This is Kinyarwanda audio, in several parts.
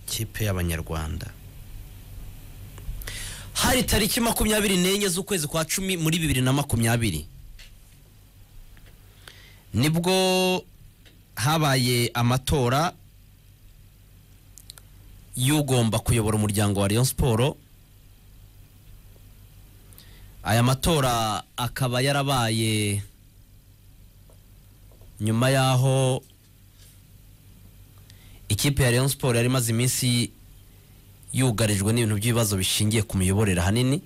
amakipe y'abanyarwanda hari tariki makumyabiri n'enye z'ukwezi kwa cumi muri bibiri na makumyabiri nibwo habaye amatora y'ugomba kuyobora umuryango wa Rayon siporo aya matora akaba yarabaye nyuma y'aho ikipe ya Rayon siporo yari imaze iminsi yugarijwe n'ibintu by'ibibazo bishingiye ku miyoborere ahanini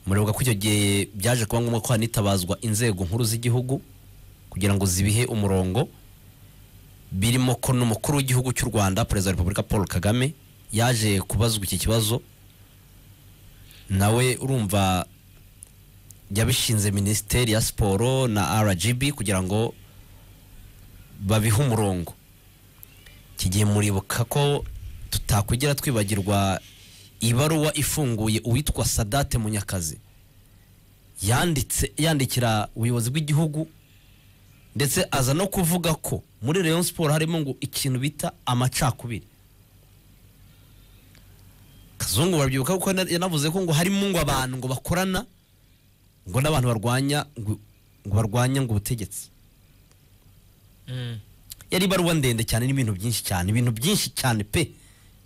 muribuka ko icyo gihe byaje kuba ngombwa ko hanitabazwa inzego nkuru z'igihugu kugira ngo zibihe umurongo birimo ko n'umukuru w'igihugu cy'u rwanda perezida wa repubulika paul kagame yaje kubazwa iki kibazo nawe urumva yabishinze minisiteri ya siporo na rgb kugira ngo babihe umurongo iki gihe muribuka ko tutakugira twibagirwa ibaruwa ifunguye uwitwa sadate munyakazi yanditse yandikira ubuyobozi bw'igihugu ndetse aza no kuvuga ko muri Rayon siporo harimo ngo ikintu bita amacakubiri kazungu barabyibuka kuko yanavuze ko ngo harimo ngo abantu ngo bakorana ngo n'abantu barwanya ngo barwanya ngo ubutegetsi yari ibaruwa ndende cyane n'ibintu byinshi cyane ibintu byinshi cyane pe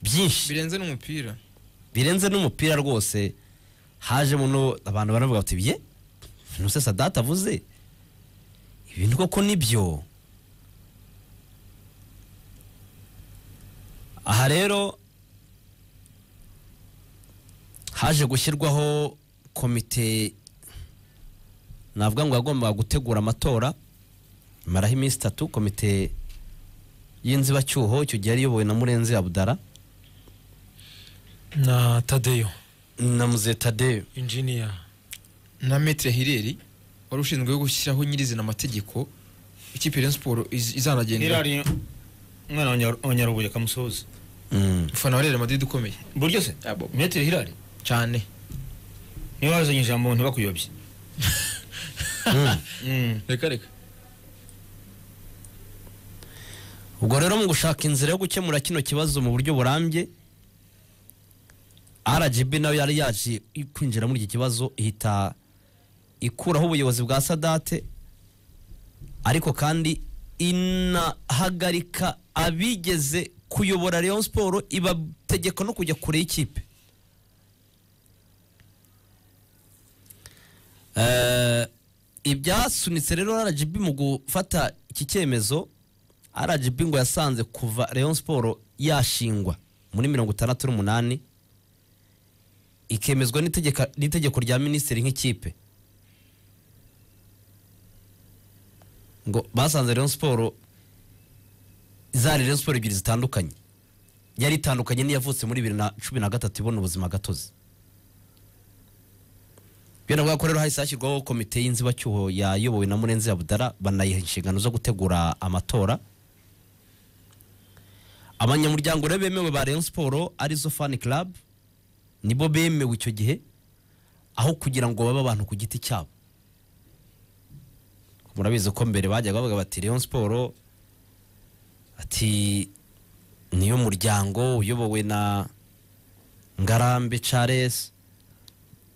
byinshi birenze n'umupira birenze n'umupira rwose hajemo no abantu baravuga bati bye nuse sadata avuze ibintu koko nibyo aha rero haje gushyirwaho komite navuga ngo yagombaga gutegura amatora maraho iminsi itatu komite y'inzibacyuho icyo gihe yari iyobowe na murenzi abudara na tadeyo na muzetadeyo injiniya na metre hireri wari ushinzwe gushyiraho nyirizina amategeko ikipe ya siporo iz- izanagenda Hilari umwana wa Nyaru- wa nyarubuye kamusozi ufana wa Real Madrid ukomeye buryo se metero Hilari cyane niyo wazanye ijambo ntibakuyobye Mm. reka reka ubwo rero mu gushaka inzira yo gukemura kino kibazo mu buryo burambye rgb nayo yari yaje kwinjira muri iki kibazo ihita ikuraho ubuyobozi bwa sadate ariko kandi inahagarika abigeze kuyobora Rayon siporo ibategeka no kujya kure y'ikipe Eh, ibyasunitse rero rgb mu gufata iki cyemezo rgb ngo yasanze kuva Rayon siporo yashingwa muri mirongo itandatu n'umunani ikemezwa n'itegeka- n'itegeko rya minisitiri nk'ikipe ngo basanze Rayon siporo zari Rayon siporo ebyiri zitandukanye yari itandukanye n'iyavutse muri bibiri na cumi na gatatu ibona ubuzima gatozi biravuga ko rero hahise hashyirwaho komite y'inzibacyuho yayobowe na murenzi abudara banayiha inshingano zo gutegura amatora abanyamuryango rero bemewe ba Rayon siporo arizo fani club nibo bemewe icyo gihe aho kugira ngo babe abantu ku giti cyabo murabizi ko mbere bajyaga bavuga bati Rayon siporo ati niyo muryango uyobowe na ngarambe charles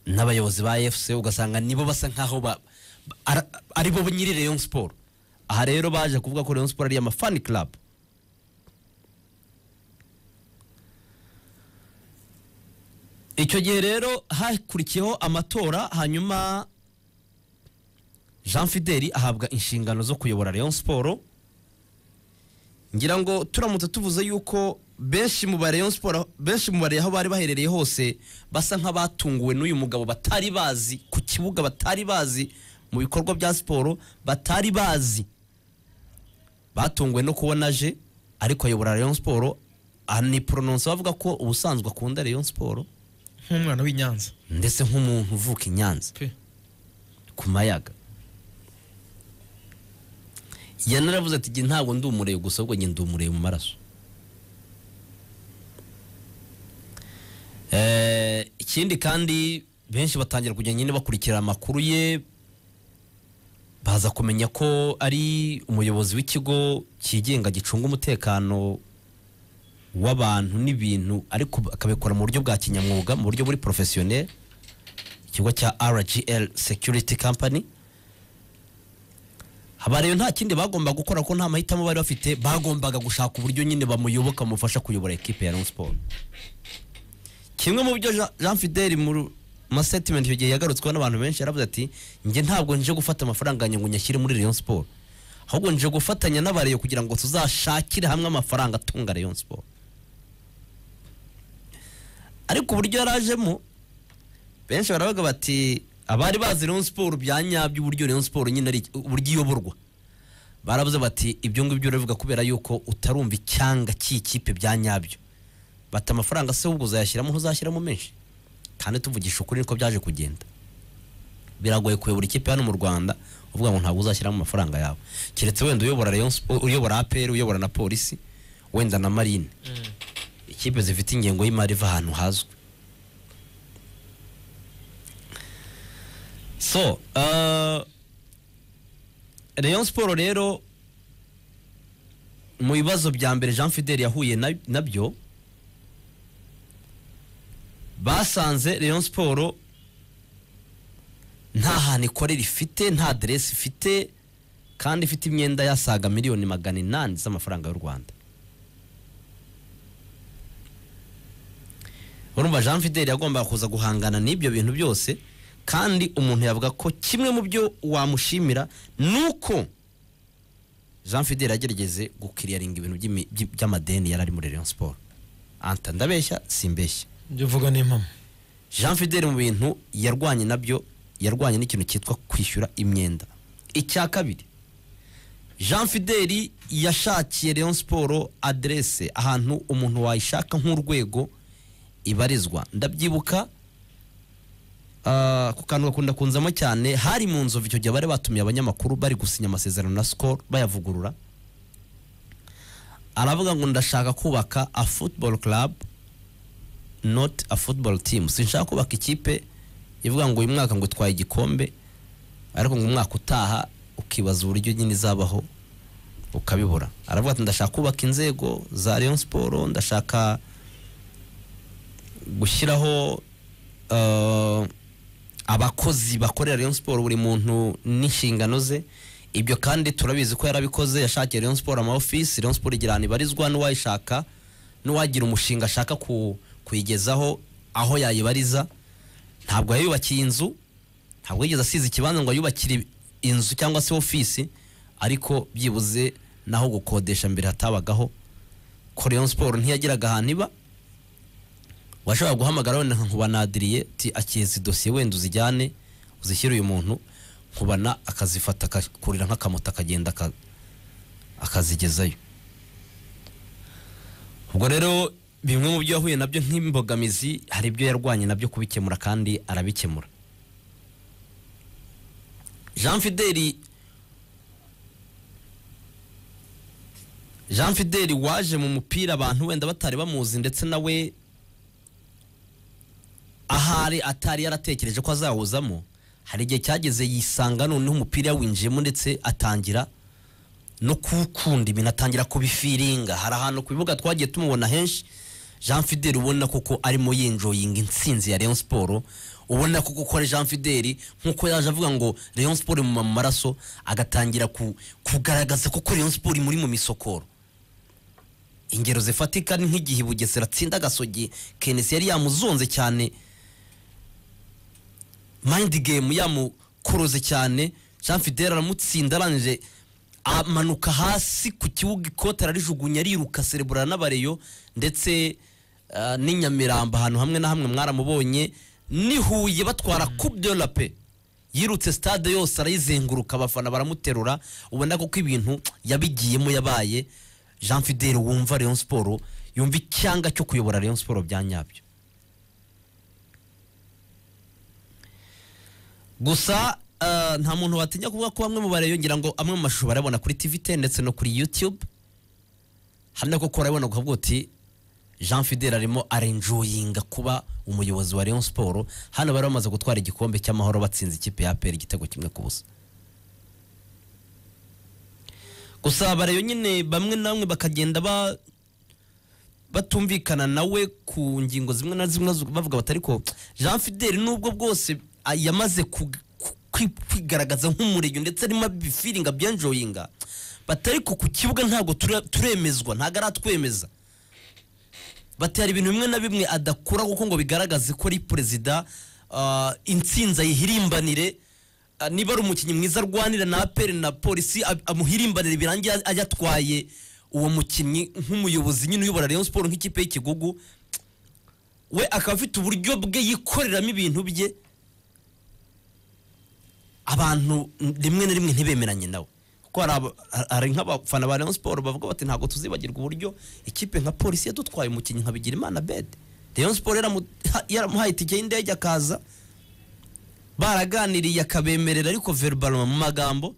n'abayobozi ba efuse ugasanga nibo basa nkaho ba- ba- ara- aribo nyiri Rayon siporo aha rero baje kuvuga ko Rayon siporo ari amafani club icyo gihe rero hakurikiyeho amatora hanyuma jean fideli ahabwa inshingano zo kuyobora Rayon siporo ngira ngo turamutse tuvuze yuko benshi mu ba Rayon Sport benshi mu bari aho bari baherereye hose basa nk'abatunguwe n'uyu mugabo batari bazi ku kibuga batari bazi mu bikorwa bya siporo batari bazi batunguwe no kubona aje ariko ayobora Rayon Sport aniporononsa bavuga ko ubusanzwe akunda Rayon Sport nk'umwana w'i Nyanza ndetse nk'umuntu uvuka i Nyanza pe ku mayaga yanaravuze ati "Jye ntabwo ndi umureye gusa ahubwo njye ndi umureye mu maraso Eh, ikindi kandi benshi batangira kujya nyine bakurikira amakuru ye baza kumenya ko ari umuyobozi w'ikigo cyigenga gicunga umutekano w'abantu n'ibintu ariko akabikora mu buryo bwa kinyamwuga mu buryo buri porofesiyoneri ikigo cya rgl security company haba rero nta kindi bagomba gukora ko nta mahitamo bari bafite bagombaga gushaka uburyo nyine bamuyoboka bamufasha kuyobora ekipe ya Rayon Sport kimwe mu byo Jean- Jean Fidel mu statement icyo gihe yagarutsweho n'abantu benshi yaravuze ati njye ntabwo nje gufata amafaranga yanjye ngo nyashyire muri Rayon Sport ahubwo nje gufatanya n'abareyo kugira ngo tuzashakire hamwe amafaranga atunga Rayon Sport ariko uburyo yarajemo benshi baravuga bati abari bazi Rayon Sport bya nyabyo uburyo Rayon Sport nyine ari uburyo iyoborwa baravuze bati ibyo ngibyo urabivuga kubera yuko utarumva icyanga cy'ikipe bya nyabyo bati amafaranga se ahubwo uzayashyiramo ntuzashyiramo menshi kandi tuvugisha ukuri niko byaje kugenda biragoye kuyobora ikipe hano mu Rwanda uvuga ngo ntabwo uzashyiramo amafaranga yawe keretse wenda uyobora Rayon Sport uyobora APR uyobora na polisi wenda na marine ikipe zifite ingengo y'imari iva ahantu hazwi so uh, Rayon Sport rero mu bibazo bya mbere Jean Fidel yahuye na- nabyo basanze Rayon Sport nta hantu ikorera ifite nta aderesi ifite kandi ifite imyenda yasaga miliyoni magana inani z'amafaranga y'u Rwanda urumva Jean Fidel yagombaga kuza guhangana n'ibyo bintu byose kandi umuntu yavuga ko kimwe mu byo wamushimira ni uko Jean Fidel yagerageze gukiriyaringa ibintu by'imi- by- by'amadeni yari ari muri Rayon Sport anta ndabeshya simbeshya ibyo uvuga ni impamo Jean Fidel mu bintu yarwanye nabyo yarwanye n'ikintu cyitwa kwishyura imyenda icya kabiri Jean Fidel yashakiye Rayon Sport adresse ahantu umuntu wayishaka nk'urwego ibarizwa ndabyibuka ah, ku kantu gakunda kunzamo cyane hari mu nzovu icyo gihe bari batumiye abanyamakuru bari gusinya amasezerano na Skol bayavugurura aravuga ngo ndashaka kubaka a football club not a football team sinshaka kubaka ikipe ivuga ngo uyu mwaka ngo itwaye igikombe ariko ngo umwaka utaha ukibaza uburyo nyine izabaho ukabibura aravuga ati ndashaka kubaka inzego za Rayon Sport ndashaka gushyiraho eh, abakozi bakorera Rayon Sport buri muntu n'inshingano ze ibyo kandi turabizi ko yarabikoze yashakiye Rayon Sport ama office Rayon Sport igira ahantu ibarizwa n'uwayishaka n'uwagira umushinga ashaka ku, kuyigezaho aho yayibariza ntabwo yayubakiye inzu ntabwo yigeze asize ikibanza ngo ayubakire inzu cyangwa se ofisi ariko byibuze naho gukodesha mbere hatabagaho ko Rayon Sport ntiyagiraga ahantu iba washobora guhamagara wenda nkubanadiriye ti akeza idosiye wenda uzijyane uzishyire uyu muntu nkubana akazifata akakurira nk'akamoto akagenda aka- akazigezayo ubwo rero bimwe mu byo yahuye nabyo nk'imbogamizi hari ibyo yarwanye nabyo kubikemura kandi arabikemura jean fideli jean fideli waje mu mupira abantu wenda batari bamuzi ndetse nawe ahari atari yaratekereje ko azawuzamo hari igihe cyageze yisanga noneho umupira yawinjiyemo ndetse atangira no kuwukunda ibintu atangira kubifiringa hari ahantu ku bibuga twagiye tumubona henshi jean fideli ubona koko arimo yinjoyinga intsinzi ya Rayon siporo ubona koko ko ari jean fideli nk'uko yaje avuga ngo Rayon siporo imuma mu maraso agatangira ku- kugaragaza koko Rayon siporo imuri mu misokoro ingero zifatika ni nk'igihe bugesera atsinda agasogi kenesi yari yamuzonze cyane mind game yamukoroze cyane jean fidel aramutsinda arangije amanuka hasi ku kibuga ikote ararijugunya ariruka serebura n'abareyo ndetse ah, n'i nyamirambo ahantu hamwe na hamwe mwaramubonye n'i huye batwara coupe de la paix yirutse stade yose arayizenguruka abafana baramuterura ubona ko ibintu yabigiyemo yabaye jean fidel wumva Rayon Sport yumva icyanga cyo kuyobora Rayon Sport bya nyabyo gusa eh, nta muntu watinya kuvuga ko bamwe mu bareyo ngira ngo amwe mu mashusho barabona kuri TVT ndetse no kuri YouTube hano koko urabona ukavuga uti Jean Fidel arimo arenjoyinga kuba umuyobozi wa Rayon Sport hano bari bamaze gutwara igikombe cy'amahoro batsinze ikipe ya APR igitego kimwe ku busa gusa bareyo nyine bamwe na bamwe bakagenda ba batumvikana nawe ku ngingo zimwe na zimwe zu- bavuga bati ariko jean fideli nubwo bwose a- yamaze ku- ku- kwi- kwigaragaza nk'umurego ndetse arimo abifiringa abyenjoyinga bati ariko ku kibuga ntabwo ture- turemezwa ntabwo aratwemeza bati hari ibintu bimwe na bimwe adakora kuko ngo bigaragaze ko ari perezida ah, intsinzi ayihirimbanire ah, niba ari umukinnyi mwiza arwanira na aperi na polisi ab- amuhirimbanire birangiye aj- ajya atwaye uwo mukinnyi nk'umuyobozi nyine uyobora rayon siporo nk'ikipe y'ikigugu we akaba afite uburyo bwe yikoreramo ibintu bye abantu rimwe na rimwe ntibemeranye nawe kuko hari aba- hari nk'abafana ba rayon siporo bavuga bati ntabwo tuzibagirwa uburyo ikipe nka polisi yadutwaye umukinnyi nka bigirimana bede rayon siporo yaramu- ha- yaramuhaye itike y'indege akaza baraganiriye akabemerera ariko verbaloma mu magambo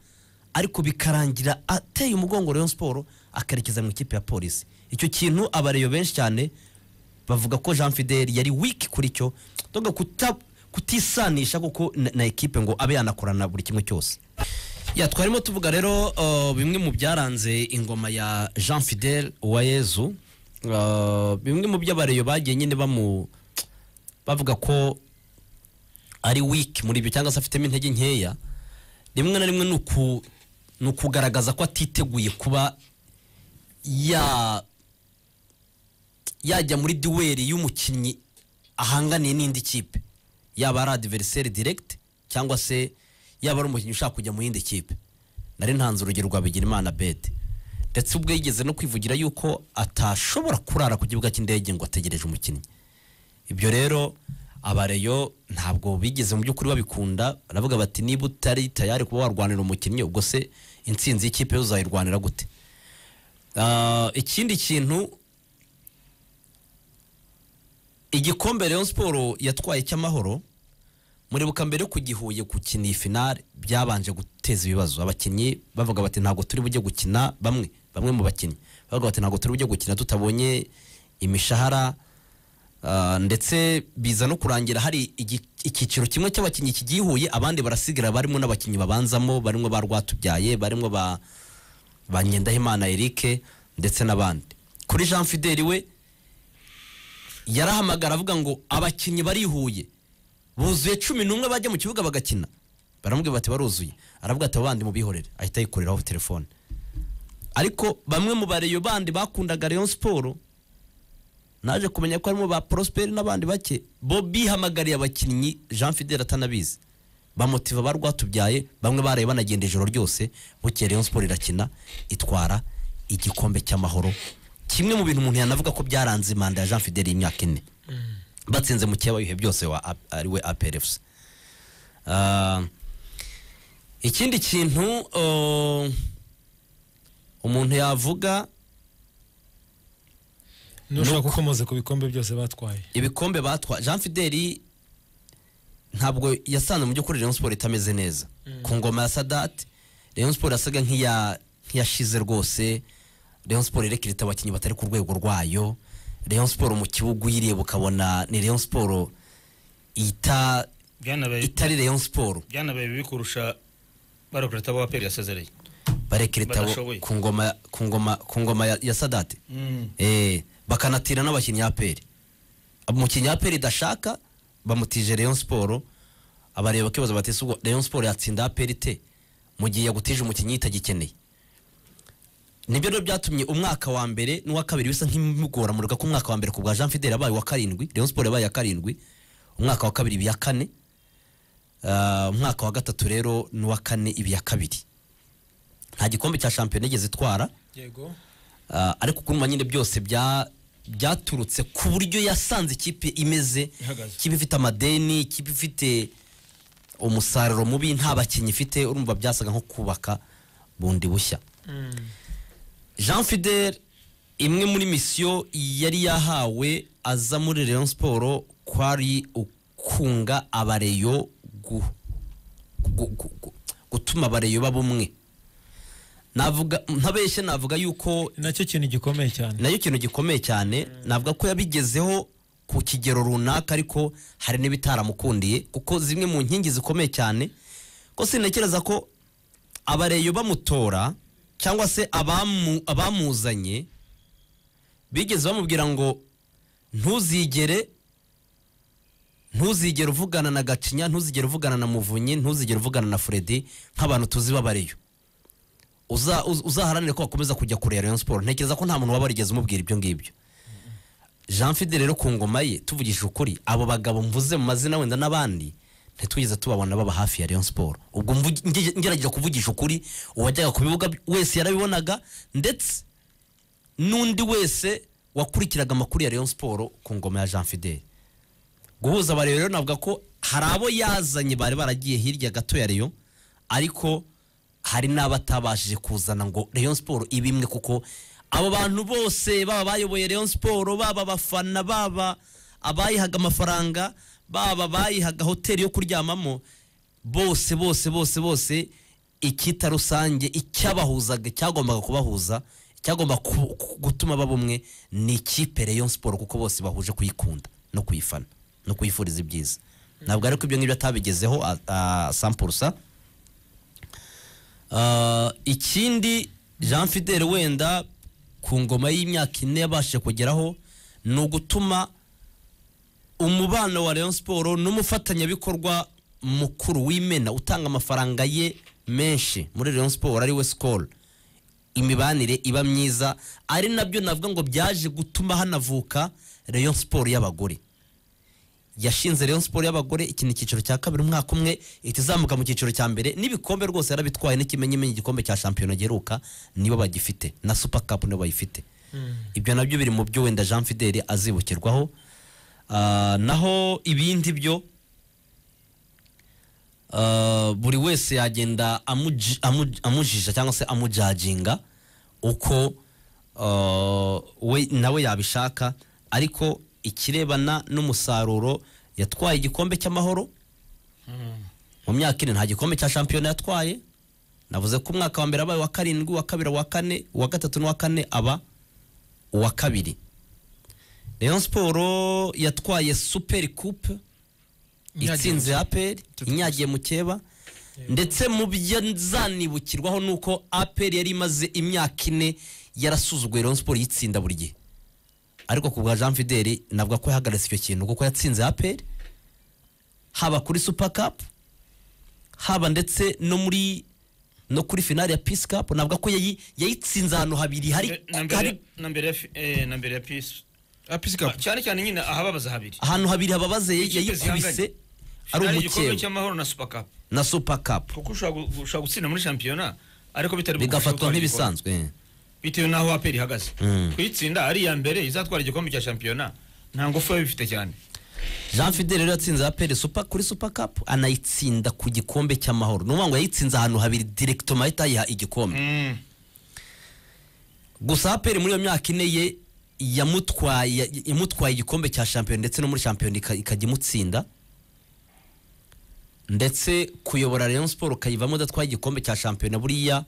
ariko bikarangira ateye umugongo rayon siporo akerekeza mu ikipe ya polisi icyo kintu abareyo benshi cyane bavuga ko jean fideli yari wiki kuri cyo doga kuta- kutisanisha kuko na, na ekipe ngo abe yanakorana buri kimwe cyose ya twarimo tuvuga rero uh, bimwe mu byaranze ingoma ya jean fidel uwayezu uh, bimwe mu by'abareyo bagiye nyine bamu bavuga ko ari wiki muri ibyo cyangwa se afitemo intege nkeya rimwe na rimwe ni uku- ni ukugaragaza ko atiteguye kuba ya yajya muri duweri y'umukinnyi ahanganiye n'indi kipe yaba ari adiveriseri diregiti cyangwa se yaba ari umukinnyi ushaka kujya mu yindi kipe nari ntanze urugero rwa bigirimana bede ndetse ubwo yigeze no kwivugira yuko atashobora kurara ku kibuga cy'indege ngo ategereje umukinnyi ibyo rero abareyo ntabwo bigeze mu by'ukuri babikunda baravuga bati niba utari tayari kuba warwanira umukinnyi ubwo se intsinzi y'ikipe yo uzayirwanira gute Ah, ikindi kintu igikombe Rayon Sport yatwaye cy'amahoro muribuka mbere yo kugihuye gukina iyi finale byabanje guteza ibibazo abakinnyi bavuga bati ntabwo turi bujye gukina bamwe bamwe mu bakinnyi bavuga bati ntabwo turi bujye gukina tutabonye imishahara ah, ndetse biza no kurangira hari igi- icyiciro kimwe cy'abakinnyi kigihuye abandi barasigara barimo n'abakinnyi babanzamo barimo ba Rwatubyaye barimo ba ba Nyendahimana Eric ndetse n'abandi kuri Jean Fideli we yarahamagara avuga ngo abakinnyi barihuye buzuye cumi n'umwe bajya mu kibuga bagakina baramubwira bati baruzuye aravuga ati abandi mubihorere ahita yikoreraho telefone ariko bamwe mu bareyo bandi bakundaga Rayon Sport naje kumenya ko harimo ba Prosper n'abandi bake bo bihamagariye abakinnyi Jean Fidel atanabizi bamotiva ba rwatubyaye bamwe baraye banagenda ijoro ryose bukeye Rayon Sport irakina itwara igikombe cy'amahoro kimwe mu bintu umuntu yanavuga ko byaranze manda ya Jean Fidel y'imyaka ine batsinze mu cyaba ibihe byose wa A- ariwe APRFC Ah, ikindi kintu oh, umuntu yavuga nushaka ko umaze ku bikombe byose batwaye ibikombe batwa jean fideli ntabwo yasanze mu by'ukuri rayon siporo itameze neza ku ngoma ya sadati rayon siporo yasaga nk'iya- nk'iyashize rwose rayon siporo irekera ita abakinnyi batari ku rwego rwayo rayon siporo mu kibuga uyireba ukabona ni rayon siporo ita byanabaye itari rayon siporo byanabaye bibi kurusha barokoreta ba aperi yasezereye barekera itabo Badashoboye. ku ngoma ku ngoma ku ngoma ya- ya sadati Eh, bakanatira n'abakinnyi aperi umukinnyi aperi idashaka bamutije Rayon Sport abareba kibazo bati ubwo Rayon Sport yatsinda aperi te mu gihe yagutije umukinnyi itagikeneye nibyo rero byatumye umwaka wa mbere n'uwa kabiri bisa nk'imugora muruka ko umwaka wa mbere ku bwa Jean Fidel yabaye wa karindwi Rayon Sport yabaye ya karindwi umwaka wa kabiri iba iya kane Ah, umwaka wa gatatu rero n'uwa kane iba iya kabiri nta gikombe cya shampiyona igeze itwara yego Ah, ariko kuruma nyine byose bya byaturutse ku buryo yasanze ikipe imeze Ihagaze. ikipe ifite amadeni ikipe ifite umusaruro mubi nta bakinnyi ifite urumva byasaga nko kubaka bundi bushya jean fidel imwe muri misiyo yari yahawe aza muri Rayon siporo kwari ukunga abareyo gu- gu- gu- gu- gutuma abareyo baba umwe navuga ntabeshye navuga yuko nacyo kintu gikomeye cyane nayo ikintu gikomeye cyane navuga ko yabigezeho ku kigero runaka ariko hari n'ibitaramukundiye kuko zimwe mu nkingi zikomeye cyane ko sintekereza ko abareyo bamutora cyangwa se abamu- abamuzanye bigeze bamubwira ngo ntuzigere ntuzigere uvugana na gacinya ntuzigere uvugana na muvunyi ntuzigere uvugana na furedi nk'abantu tuzi babariyo Uza- uz- uzaharanire ko wakomeza kujya kure ya rayon siporo ntekereza ko nta muntu waba warigeze umubwira ibyo ngibyo jean fide rero ku ngoma ye tuvugishije ukuri abo bagabo mvuze mu mazina wenda n'abandi ntitwigeze tubabona baba hafi ya rayon siporo ubwo mvugi- nge- ngerageje kuvugisha ukuri uwajyaga ku bibuga wese yarabibonaga ndetse n'undi wese wakurikiraga amakuru ya rayon siporo ku ngoma ya jean fidele guhuza abarero rero navuga ko hari abo yazanye bari baragiye hirya gato ya rayon ariko hari n'abatabashije kuzana ngo rayon siporo ibimwe kuko abo bantu bose baba bayoboye rayon siporo baba abafana baba abayihaga amafaranga baba abayihaga hoteli yo kuryamamo bose bose bose bose icyita rusange icyabahuzaga cyagombaga kubahuza cyagomba ku- ku- gutuma baba umwe ni ikipe rayon siporo kuko bose bahuje kuyikunda no kuyifana no kuyifuriza ibyiza ntabwo ariko ibyo ngibyo atabigezeho a- a- sampurusa Ah, ikindi jean fidele wenda ku ngoma y'imyaka ine yabashije kugeraho ni ugutuma umubano wa rayon siporo n'umufatanyabikorwa mukuru w'imena utanga amafaranga ye menshi muri rayon siporo ari we sikoro imibanire iba myiza ari nabyo navuga ngo byaje gutuma hanavuka rayon siporo y'abagore yashinze Rayon Sport y'abagore iki ni icyiciro cya kabiri umwaka umwe ihita izamuka mu cyiciro cya mbere n'ibikombe rwose yarabitwaye n'ikimenyimenyi igikombe cya shampiyona giheruka nibo bagifite na super cup nibo bayifite ibyo nabyo biri mu byo wenda Jean Fidele azibukirwaho Ah, naho ibindi byo ah, buri wese yagenda amuji- amu- amujija cyangwa se amujajinga uko ah, we nawe yabishaka ariko ikirebana n'umusaruro yatwaye igikombe cy'amahoro mu myaka ine nta gikombe cya shampiyona yatwaye navuze ko umwaka wa mbere abaye uwa karindwi uwa kabiri uwa kane uwa gatatu n'uwa kane aba uwa kabiri rayon siporo yatwaye superi kupe Inyagiye itsinze aperi Tetatu inyagiye mu keba ndetse mu byo nzanibukirwaho ni uko aperi yari imaze imyaka ine yarasuzuguye rayon siporo yitsinda buri gihe ariko ku bwa jean fideli navuga ko yahagaritse icyo kintu kuko yatsinze aperi haba kuri super cup haba ndetse no muri no kuri finale ya peace cup navuga ko yayi- yayitsinze ahantu habiri hari Eh, na hari- mbere- na mbere ya fi- eh, na mbere ya pisi Ah, Peace Cup. cyane cyane nyine ahababaza habiri ahantu habiri hababaze yayi- Ikipe yayikubise zihanganye. ari Finale igikombe umukewe cy'amahoro na super cup na super cup kuko ushobora gu- ushobora gutsinda muri shampiyona ariko bitari bigafatwa bugufashe gutwara igikombe. nk'ibisanzwe bitewe n'aho aperi ihagaze Mm. kuyitsinda ari iya mbere izatwara igikombe cya shampiyona nta ngufu biba bifite cyane jean fidel rero yatsinze aperi super kuri super cup anayitsinda ku gikombe cy'amahoro ni ukuvuga ngo yayitsinze ahantu habiri direkitoma ahita ayiha igikombe Mm. gusa aperi muri iyo myaka ine ye yamutwaye ya- imutwaye igikombe cya shampiyona ndetse no muri shampiyona ika- ikajya imutsinda ndetse kuyobora rayon siporo ukayivamo udatwaye igikombe cya shampiyona buriya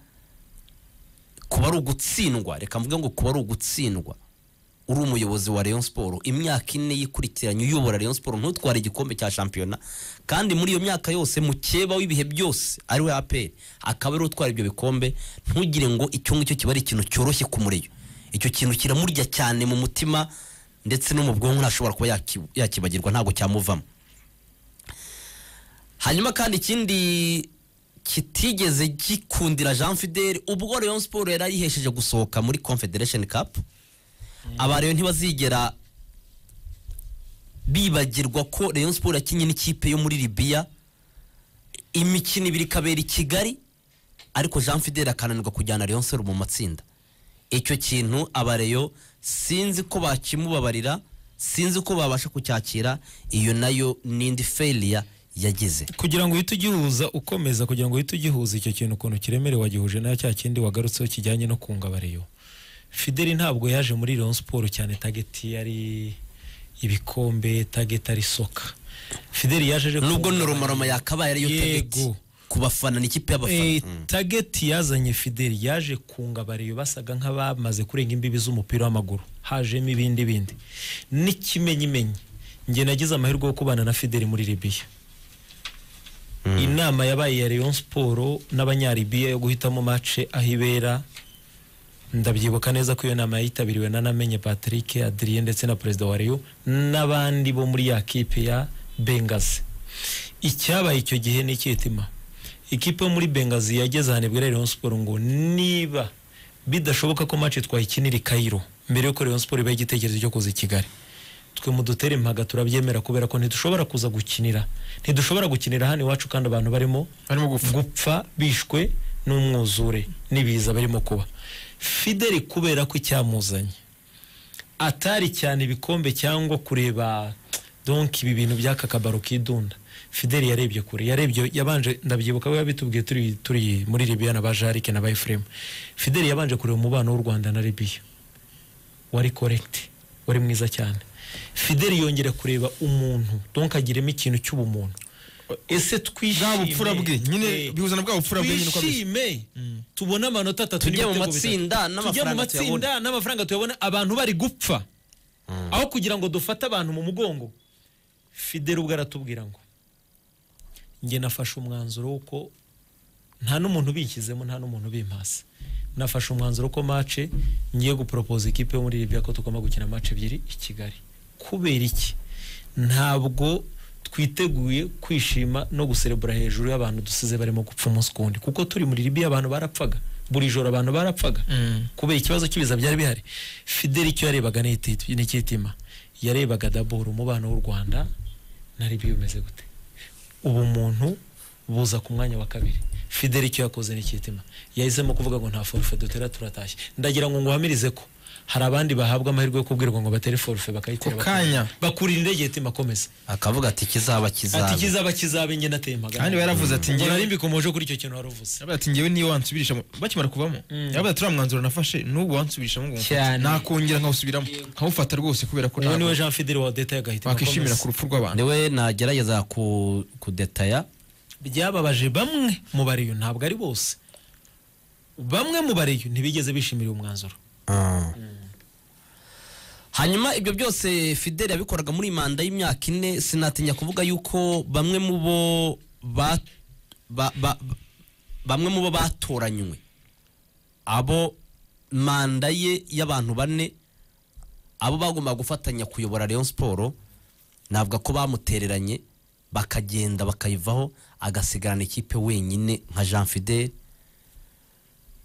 kuba ari ugutsindwa reka mvuge ngo kuba ari ugutsindwa uri umuyobozi wa rayon siporo imyaka ine yikurikiranye uyobora rayon siporo ntutware igikombe cya shampiyona kandi muri iyo myaka yose mukeba w'ibihe byose ari we aperi akaba ariwe utwara ibyo bikombe ntugire ngo icyo ngicyo kiba ari ikintu cyoroshye ku mureyo icyo kintu kiramurya cyane mu mutima ndetse no mu bwonko ntashobora kuba yaki- yakibagirwa ntabwo cyamuvamo hanyuma kandi ikindi kitigeze gikundira jean fidele ubwo rayon siporo yari ayihesheje gusohoka muri confederation cup abareyo ntibazigera bibagirwa ko rayon siporo yakinnye n'ikipe yo muri libiya imikino ibiri ikabera i kigali ariko jean fidele akananirwa kujyana rayon siporo mu matsinda icyo kintu abareyo sinzi ko bakimubabarira sinzi ko babasha kucyakira iyo nayo n'indi failure yagize kugira ngo uhite ugihuza ukomeza kugira ngo uhite ugihuza icyo kintu ukuntu kiremere wagihuje na cya kindi wagarutseho kijyanye no kunga abareyo fideli ntabwo yaje muri rayon siporo cyane tageti yari ibikombe tageti ari soka fideli yaje aje nubwo kunga noromoromo abareyo. yakabaye ariyo tageti Yego. ku bafana ni ikipe y'abafana Eh, tageti yazanye fideli yaje kunga abareyo basaga nk'abamaze kurenga imbibi z'umupira w'amaguru hajemo ibindi bindi n'ikimenyimenyi njye nagize amahirwe yo kubana na fideli muri libiya inama yabaye ya Rayon siporo n'abanyaribiya yo guhitamo mace aho ibera ndabyibuka neza ko iyo nama yitabiriwe na namenye patrick adrien ndetse na perezida wa reyo n'abandi bo muri ya kipe ya bengazi icyabaye icyo gihe ni icyitima ikipe yo muri bengazi yageze ahantu ibwira Rayon Sport ngo niba bidashoboka ko match twayikinira i Cairo mbere yuko Rayon Sport ibaha igitekerezo cyo kuza i Kigali twe mudutere impaga turabyemera kubera ko ntidushobora kuza gukinira ntidushobora gukinira hano iwacu kandi abantu barimo barimo gupfa gupfa bishwe n'umwuzure n'ibiza barimo kuba fideli kubera ko icyamuzanye atari cyane ibikombe cyangwa kureba donki ibi bintu by'akakabaro kidunda fideli yarebye kure yarebye yabanje ndabyibuka we yabitubwiye turi turi muri libiya na ba jarike na ba efuremu fideli yabanje kureba umubano w'u rwanda na libiya wari korekiti wari mwiza cyane fideli yongera kureba umuntu donki agiremo ikintu cy'ubumuntu ese twishime bwa bupfura bwe Eh, nyine bihuzana bwa bupfura bwe nyine uko ameze twishime tubone amanota atatu Tujye mu n'ibitego matsinda bitatu. tujye mu n'amafaranga matsinda n'amafaranga tuyabona abantu bari gupfa aho kugira ngo dufate abantu mu mugongo fidele ubwo aratubwira ngo njye nafashe umwanzuro w'uko nta n'umuntu ubishyizemo nta n'umuntu ubimpasa nafashe umwanzuro ko mace ngiye guporopoza ikipe yo muri Libya ko tugomba gukina mace ebyiri i Kigali kubera iki ntabwo twiteguye kwishima no guserebura hejuru y'abantu dusize barimo gupfa umunsi ku wundi kuko turi muri Libya abantu barapfaga buri joro abantu barapfaga kubera ikibazo cy'ibiza byari bihari fideli icyo yarebaga ni iti- ni icyitima yarebaga daboro umubano w'u rwanda na Libya umeze gute ubumuntu buza ku mwanya wa kabiri fideli icyo yakoze n'ikitima yahisemo kuvuga ngo nta forufe dutera turatashye ndagira ngo nguhamirize ko hari abandi bahabwa amahirwe yo kubwirwa ngo batere forufe bakayitera Ako kanya. bakura- bakurira indege yatima akomeza akavuga ati kizaba ati kizaba kizaba kizaba njye nateye magana kandi baravuze ati ngo nari ngewe mbikomoje kuri icyo kintu wari uvuze yaravuze ati ngewe niyo wansubirisha mu- bakimara kuvamo yaravuze ati uriya mwanzuro nafashe n'ubu wansubirishamo ngo Cyane. nakongera nkawusubiramo nkawufata rwose kubera ko uwo ntabwo niwe jean fideli wa deta yagahita wakwishimira ku rupfu rw'abantu niwe nagerageza ku- kudetaya byababaje bamwe mu bariyo ntabwo ari bose bamwe mu bariyo ntibigeze bishimira uyu mwanzuro hanyuma ibyo byose fideli yabikoraga muri manda y'imyaka ine sinatinya kuvuga yuko bamwe mu bo ba- ba- ba- ba- bamwe mu bo batoranywe abo manda ye y'abantu bane abo bagombaga gufatanya kuyobora Rayon Sport navuga ko bamutereranye bakagenda bakayivaho agasigarana ikipe wenyine nka Jean Fidel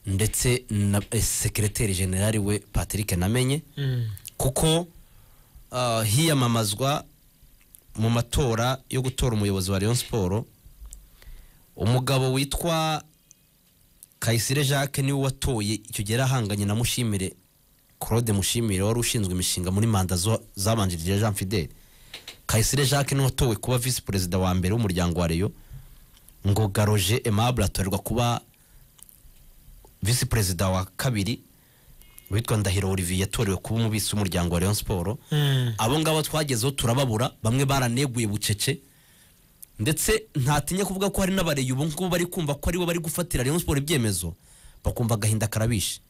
ndetse na eh, sekereteri generali we Patrick Namenye kuko ah, hiyamamazwa mu matora yo gutora umuyobozi wa Rayon Sport umugabo witwa Kayisire Jacques niwe watoye icyo gihe yari ahanganye na Mushimire Claude Mushimire wari ushinzwe imishinga muri manda zo- zabanjirije Jean Fidel Kayisire Jacques niwe watowe kuba visi perezida wa mbere w'umuryango wa Rayon ngo Garoje Aimable atorerwa kuba visi perezida wa kabiri witwa Ndahiro Olivier yatorewe kuba umubisi w'umuryango wa Rayon Sport abo ngabo twagezeho turababura bamwe baraneguye bucece ndetse ntatinya kuvuga ko hari n'abareyi ubu ngubu bari kumva ko aribo bari gufatira Rayon Sport ibyemezo bakumva agahinda karabishe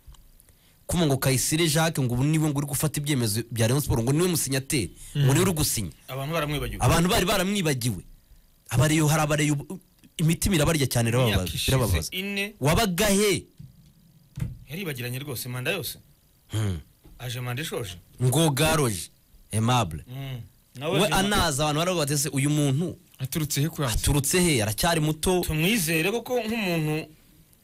kumva ngo Kayisire Jacques ngo ubu niwe ngo uri gufata ibyemezo bya Rayon Sport ngo niwe musinyateri ngo niwe uri gusinya abantu baramwibagiwe abantu bari baramwibagiwe abareyo hari abareyo ubu- imitima irabarya cyane irababaza Imyaka irababaza ishize ine wabaga he yaribagiranye rwose manda yose Hmm. aje manda ishoje ngo garoje aimable Mm. we nawe anaza abantu baravuga bati ese uyu muntu aturutse he kurangiza aturutse he aracyari muto tumwizere koko nk'umuntu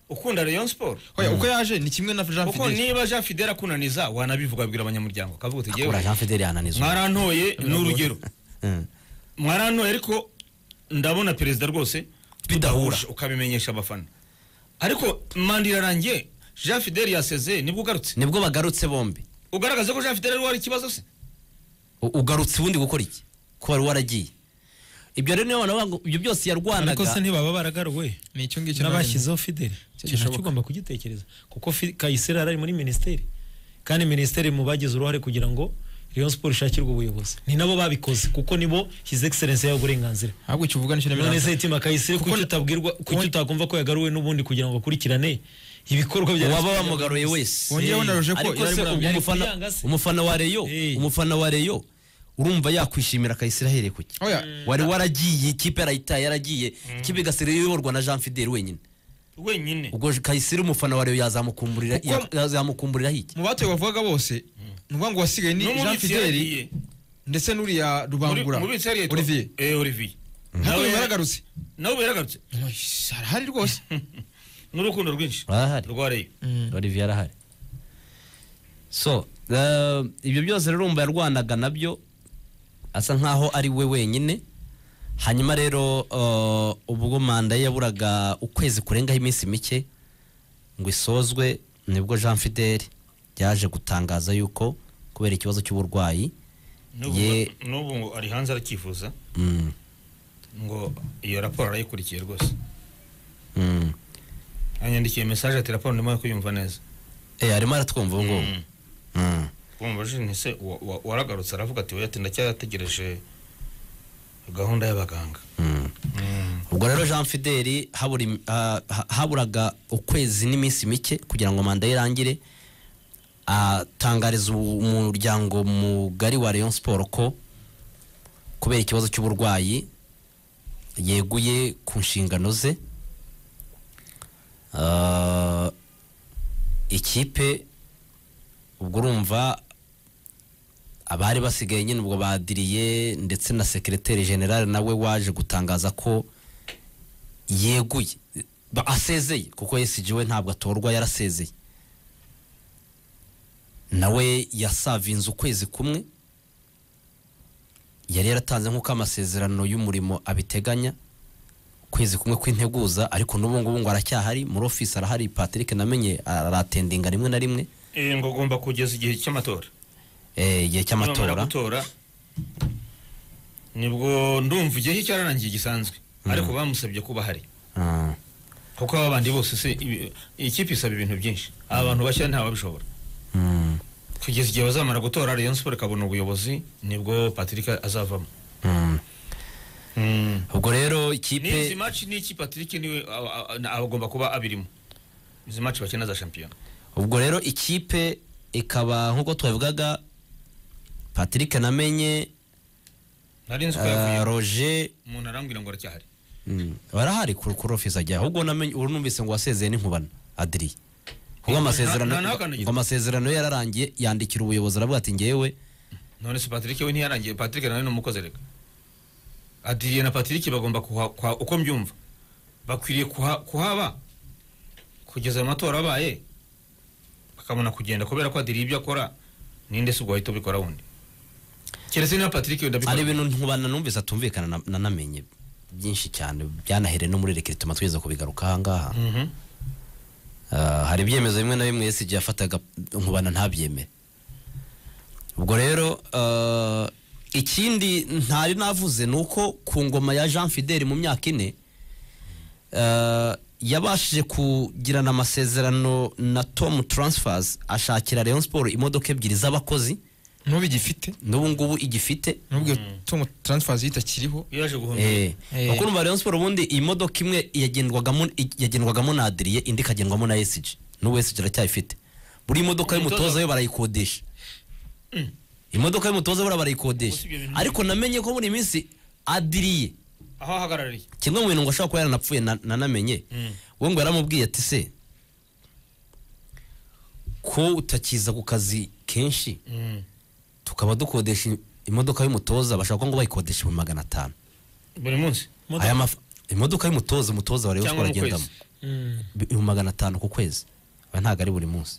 ukunda Rayon Sport Oya, uko yaje ni kimwe na jean kuko fidele niba Jean Fidel akunaniza wanabivuga abwira abanyamuryango akavuga uti ura "Yewe, jean fideli yananizwa mwarantoye ni urugero Mm. mwarantoye ariko ndabona perezida rwose Bidahura. tudahuje, ukabimenyesha abafana ariko manda irarangiye Jean Fidel yasezeye nibwo ugarutse nibwo bagarutse bombi ugaragaze ko Jean Fidel ari wari ikibazo se U- ugarutse ubundi gukora iki ko wari waragiye ibyo rero niyo abantu bavuga ngo ibyo byose ariko yarwanaga se ntibaba baragaruwe ni icyo ngicyo nabashyize n'abashyizeho fideli Icyo ikintu gishoboka. nacyo ugomba kugitekereza kuko Fi- kayiseri yari ari muri minisiteri kandi minisiteri mu bagize uruhare kugira ngo Rayon Sport ishakirwe ubuyobozi ni nabo babikoze kuko nibo his excellence yahawe uburenganzira ahubwo icyo uvuga nicyo none se nabiranga itima kayiseri Kuko kuki na- utabwirwa kuki utakumva ko yagaruwe n'ubundi kugira ngo akurikirane ibikorwa bya uwaba wamugaruye wese wongeyeho na roje ko ariko yari se muri ubwo Amerika. umufana kuyanga se. umufana wa reyo Eh. umufana wa reyo urumva yakwishimira kayisire ahereye ku ki Oya. wari waragiye ikipe yarayitaye yaragiye ikipe igasira iyoborwa na jean fideli wenyine wenyine ubwo kayisire umufana wa reyo yazamukumburira Kuko- ya- yazamukumburiraho iki mu batoye bavugaga bose ni ukuvuga ngo wasigaye ni Jean Fideli ndetse n'uriya Rubangura mubitseri Olivier olivier nkuko nawe baragarutse nawe yaragarutse arahari rwose n'urukundo rwinshi Arahari. rwareyo olivier arahari so eh, ibyo byose rero urumva yarwanaga nabyo asa nkaho ari we wenyine hanyuma rero eh, ubwo manda ye yaburaga ukwezi kurengaho iminsi mike ngo isozwe nibwo jean fideli yaje gutangaza yuko kubera ikibazo cy'uburwayi n'ubu Ye- n'ubu ngo ari hanze arakivuza mm, ngo iyo raporo arayikurikiye rwose mm. anyandikiye mesaje ati raporo ndimo kuyumva neza Eh, arimo aratwumva ubu ngubu Mm. Mm. wamubajije ni se wa- wa- waragarutse aravuga ati oya ati ndacyategereje gahunda y'abaganga Mm. ubwo rero jean fideli habura im- ah, ha- haburaga ukwezi n'iminsi mike kugira ngo manda ye irangire atangariza ubu- umuryango mugari wa rayon sport ko kubera ikibazo cy'uburwayi yeguye ku nshingano ze Ah, ikipe ubwo urumva abari basigaye nyine ubwo badiriye ndetse na sekereteri generale nawe waje gutangaza ko yeguye ba- asezeye kuko yesiji we ntabwo atorwa yarasezeye nawe yasavinze ukwezi kumwe yari yaratanze nk'uko amasezerano y'umurimo abiteganya ukwezi kumwe kw'integuza ariko n'ubu ngubu ngo aracyahari muri ofisi arahari patrick namenye aratendinga rimwe na rimwe Eh, ngo agomba kugeza igihe cy'amatora eh, igihe Nibamara cy'amatora gutora nibwo ndumva igihe cyararangiye gisanzwe ariko bamusabye kuba ahari Ah. kuko aba bandi bose se ibi- ikipe isaba ibintu byinshi aba bantu bashya ntawabishobora Mm. kugeza igihe bazamara gutora rayon sport ikabona ubuyobozi nibwo patrick azavamo Mm. Mm. ubwo rero n'izi ikipe maci n'iki patrick niwe a- a- a- agomba kuba abirimo izi maci bakina za shampiyona ubwo rero ikipe ikaba nk'uko twabivugaga patrick namenye nari nzi ko uh, yavuye roger umuntu arambwira ngo aracyahari mm, barahari kuri kuri ofisi ajya ahubwo namenye ubu numvise ngo wasezeye n'inkubana adiri ngo Nta- amasezerano nta- nta kandagira. ngo amasezerano ye yararangiye yandikira ubuyobozi aravuga ati ngewe none se patrick we ntiyarangiye patrick nawe ni umukozi reka adiriye na patrick bagomba kuha kuha- uko mbyumva bakwiriye kuha- kuhaba kugeza ayo matora abaye bakabona kugenda kubera ko adiriye ibyo akora ninde se ubwo wahita ubikora wundi keretse niba patrick wenda ari abikora ibintu nkubana numvise atumvikana na- na namenye byinshi cyane byanahereye no muri rekere tuma twigeze kubigaruka ahangaha Mhm. Ah, hari ibyemezo bimwe na bimwe yesi yafataga nkubana ntabyemere ubwo rero ah, ikindi ntari navuze ni uko ku ngoma ya jean fideli mu myaka ine ah, yabashije kugirana amasezerano na tom transfers ashakira rayon sport imodoka ebyiri z'abakozi n'ubu igifite n'ubu ngubu igifite n'ubwo iyo Tom transfer itakiriho yaje guhomba Eh, Eh. kuko urumva Rayon Sport ubundi iyi modoka imwe yagendwagamo yagendwagamo na Adrien indi ikagendwamo na SG n'ubu SG aracyayifite buri modoka y'umutoza yo barayikodesha imodoka y'umutoza buriya barayikodesha Usibye ibintu- ariko namenye ko muri iyi minsi Adrien aho ahagarariye kimwe mu bintu ngo ashobora kuba yaranapfuye na- nanamenye we ngo yaramubwiye ati se ko utakiza ku kazi kenshi Mm. tukaba dukodesha imodoka y'umutoza bashaka ngo bayikodesha ibihumbi magana atanu buri munsi Imodoka- aya maf- imodoka y'umutoza umutoza wa Rayon Cyangwa Sport mu agendamo kwezi. Mm. ibihumbi magana atanu ku kwezi aba ntabwo ari buri munsi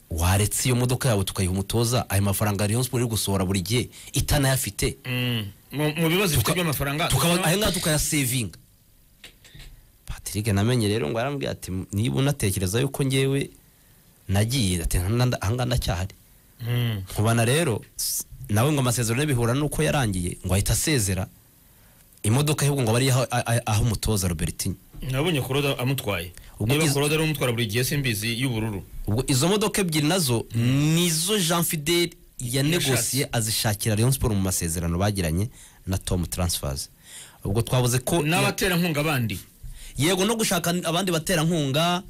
waretse iyo modoka yawe tukayiha umutoza ayo mafaranga Rayon Sport iri gusohora buri gihe itanayafite Mm. mu mu bibazo bifite by'amafaranga tukaba aya ngaya tukayasevinga patrick namenye rero ngo yarambwira ati niba unatekereza yuko ngewe nagiye ati "Nta- ahangaha ndacyahari Mm. nkubana rero s- nawe ngo amasezerano ye bihura n'uko yarangiye ngo ahita asezera imodoka y'ubwo ngo bari aho- aho aho umutoza robertinho nabonye kuroda amutwaye Ubwo niba iz- kuroda ari umutwara buri gihe simbizi y'ubururu ubwo izo modoka ebyiri nazo nizo jean fideli yanegosiye azishakira rayon sport mu masezerano bagiranye na tom transfers ubwo twavuze ko n'abaterankunga bandi yego no gushaka abandi baterankunga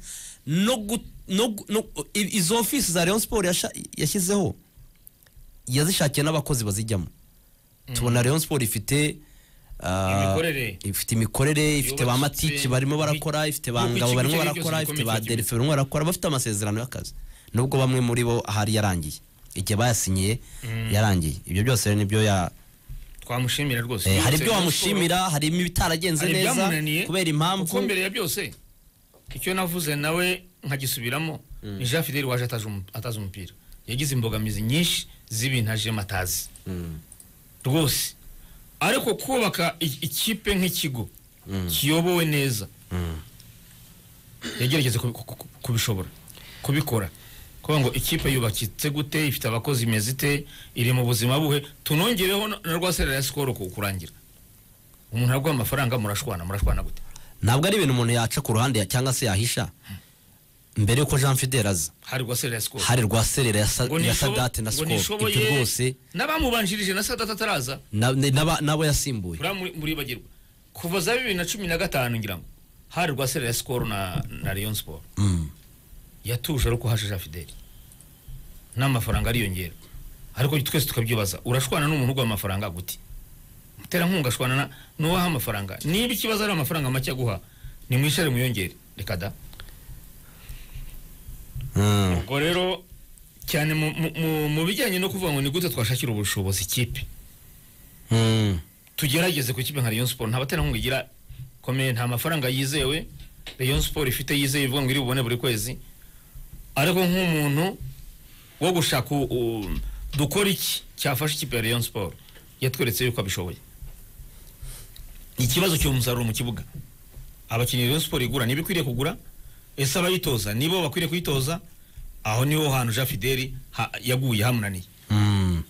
no gu- no gu- no- i- izo ofisi za rayon sport yasha- yashyizeho yazishakiye n'abakozi bazijyamo tubona rayon sport ifite ah, Imikorere. ifite imikorere ifite ba Yubatswe, matike barimo barakora ifite ba yuko ngabo ikigo barimo cyari barakora cyose ifite gikomeye ba cyagiye. derife barimo barakora bafite amasezerano y'akazi nubwo bamwe muri bo ahari yarangiye igihe bayasinyiye yarangiye ibyo byose rero nibyo ya twamushimira rwose Eh, hari Yose ibyo Rayon Sports- wamushimira harimo ibitaragenze hari neza ibyamunaniye kubera kuko impamvu mbere ya byose icyo navuze nawe nkagisubiramo ni jean fideli waje ataje umu- atazi umupira yagize imbogamizi nyinshi z'ibintu ajemo atazi rwose ariko kubaka i- ikipe nk'ikigo kiyobowe neza yagerageje kubi- ku- ku- kubishobora kubikora kuvuga ngo ikipe yubakitse gute ifite abakozi imeze ite iri mu buzima buhe tunongereho na- na rwa serera ya sikoro ku kurangira umuntu araguha amafaranga murashwana murashwana gute ntabwo ari ibintu umuntu yaca ku ruhande ya- cyangwa se yahisha mbere yuko jean fidel aza hari rwa serera ya sikoro hari rwa serera ya sa- Ngo ya nishobo- sadate na ngo sikoro nishoboye ibyo rwose n'abamubanjirije na sadate ataraza na- ni- n'aba- n'abo yasimbuye buriya muri- muribagirwa kuva za bibiri na cumi na gatanu ngira ngo hari rwa serera ya sikoro na na leon siporo Mm. yatuje ariko haje jean fideli n'amafaranga ariyongera ariko twese tukabyibaza urashwana n'umuntu uguha amafaranga gute muterankunga ashwana na- n'uwaha amafaranga niba ikibazo ari amafaranga make aguha nimwishare muyongere reka da Mm. ubwo rero cyane mu- mu- mu- mu bijyanye no kuvuga ngo ni gute twashakira ubushobozi ikipe Mm. tugerageze ku kipe nka Rayon Sport nta baterankunga igira komeye nta mafaranga yizewe Rayon Sport ifite yizeye ivuga ngo iri bubone buri kwezi ariko nk'umuntu wo gushaka u- u- dukora iki cyafasha ikipe ya Rayon Sport yatweretse yuko abishoboye ikibazo cy'uwo musaruro mu kibuga abakinnyi Rayon Sport igura niba ikwiriye kugura ese abayitoza nibo bakwiriye kuyitoza aho niho hantu Jean Fideli ha- yaguye hamunaniye Mm.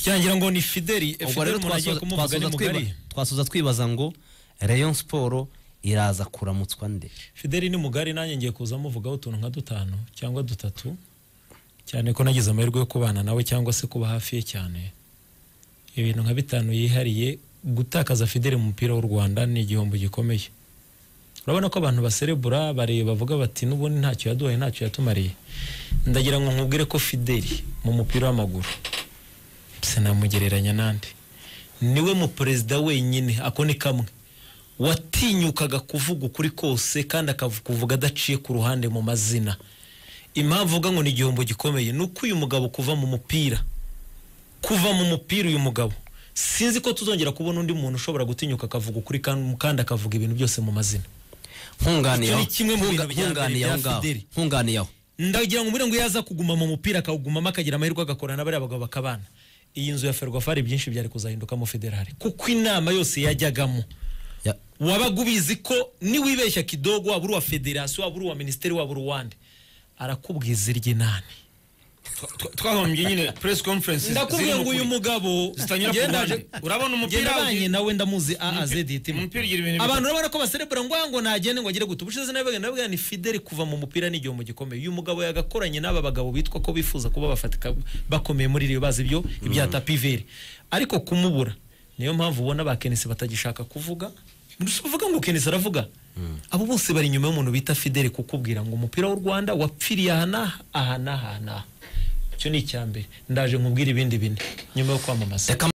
cyangira ngo ni fideli eh, ubwo rero fideli umuntu agiye twasoza- kumuvuga ni twasoza twiba- mugari twasoza twibaza ngo rayon siporo iraza kuramutswa nde fideli ni mugari nanjye ngiye kuza muvugaho utuntu nka dutanu cyangwa dutatu cyane ko nagize amahirwe yo kubana nawe cyangwa se kuba hafi ye cyane ibintu nka bitanu yihariye gutakaza fideli mu mupira w'u rwanda ni igihombo gikomeye urabona ko abantu baserebura bareba bavuga bati n'ubundi ntacyo yaduhaye ntacyo yatumariye ndagira ngo nkubwire ko fideli mu mupira w'amaguru sinamugereranya n'andi niwe mu perezida wenyine ako ni kamwe watinyukaga kuvuga ukuri kose kandi akakuvuga adaciye ku ruhande mu mazina impamvu uvuga ngo ni igihombo gikomeye ni uko uyu mugabo kuva mu mupira kuva mu mupira uyu mugabo sinzi ko tuzongera kubona undi muntu ushobora gutinyuka akavuga ukuri kan- kandi akavuga ibintu byose mu mazina nkunganiye Icyo aho ni kimwe mu bintu Nkunga- bya mbere nkunganiye bya aho ngaho Fideli. nkunganiye aho ndagira ngo umubwire ngo iyo aza kuguma mu mupira akawugumamo akagira amahirwe agakora na bariya bagabo bakabana iyi nzu ya ferwafari byinshi byari kuzahindukamo federali kuko inama yose yajyagamo Ya- wabaga ubizi ko niwibeshya kidogo waba uri uwa federasiyo waba uri uwa minisiteri waba uri uwande arakubwiza iry'inani Twa- twahombye nyine press conference ndakubwira ngo uyu mugabo zitanyura ku njye ruhande. ndaje- Urabona umupira njye ndabanye ugi- nawe ndamuzi azeditima umupira ugira ibintu abantu urabona ko baserebura ngo ngo nagende ngo agire guta ubushize nabega nabega ni fideli kuva mu mupira ni igihombo gikomeye uyu mugabo yagakoranye n'aba bagabo bitwa ko bifuza kuba bafatika bakomeye muri iriyo bazi ibyo ibya tapiveri ariko kumubura niyo mpamvu ubona ba kenisi batagishaka kuvuga uvuga ngo kenisi aravuga abo bose bari inyuma y'umuntu bita fideli kukubwira ngo umupira w'u rwanda wapfiriye aha n'aha aha n'aha aha n'aha icyo ni icya mbere ndaje nkubwire ibindi bine nyuma yo kwamamaza reka